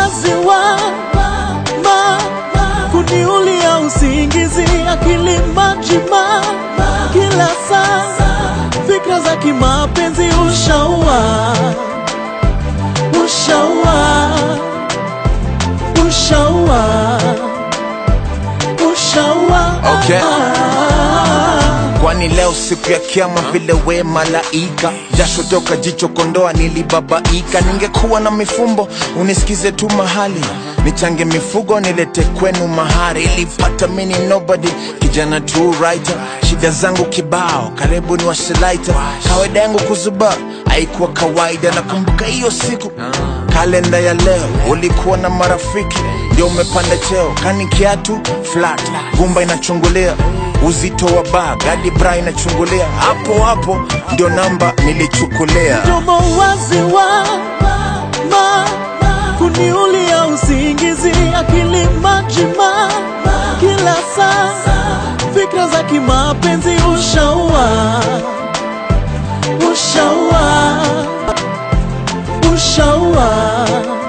wazi wa ma kuniulia usingizi, akili majima kila saa, fikra za kimapenzi ushaua, ushaua, ushaua, ushaua. Okay. Kwani leo siku ya kiama vile we malaika, jasho toka jicho kondoa nilibabaika. Ningekuwa na mifumbo unisikize tu mahali, nichange mifugo nilete kwenu mahari, ilipata mini nobody, kijana true writer, shida zangu kibao, karibu ni washelaita, kawaida yangu kuzuba haikuwa kawaida. Nakumbuka hiyo siku kalenda ya leo, ulikuwa na marafiki ndio umepanda cheo, kani kiatu flat, gumba inachungulia uzito wa bag hadi bra inachungulia, hapo hapo ndio namba nilichukulia. mdomo wazi wa ma kuniulia usingizi, akili majima kila saa, fikra za kimapenzi ushaua, ushaua, ushaua,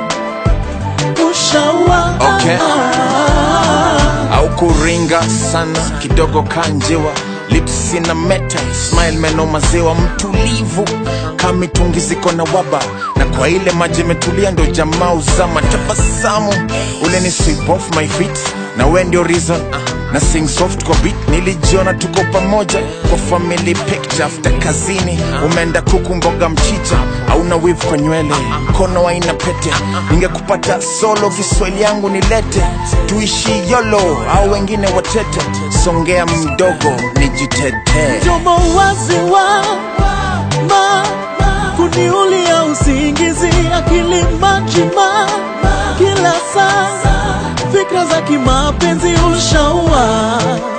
ushaua. Okay. au kuringa sana kidogo kanjiwa lips na meta smile meno maziwa mtulivu kamitungi ziko na waba na kwa ile maji imetulia ndo jamaa uzama tabasamu ule ni sweep off my feet na we ndio reason na sing soft kwa beat nilijiona tuko pamoja kwa family picture after kazini umeenda kuku mboga mchicha hauna weave kwa nywele mkono haina pete ningekupata solo kiswahili yangu nilete tuishi yolo au wengine watete songea mdogo nijitetee mdomo wazi wa ma kuniulia usingizi, akili majima kila saa, fikra za kimapenzi ushaua,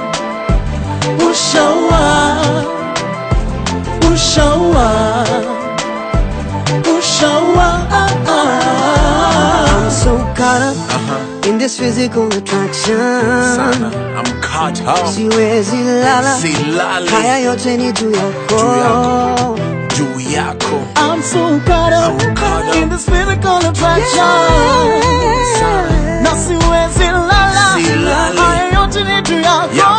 ushaua, ushaua, ushaua. I'm so caught up in this physical attraction. sana I'm caught up Siwezi lala, silali haya yote ni juu Juu yako. yako. juu yako I'm so caught up, So caught up. in this physical attraction. Yeah. Na siwezi lala, Silali. haya yote ni juu yako. yako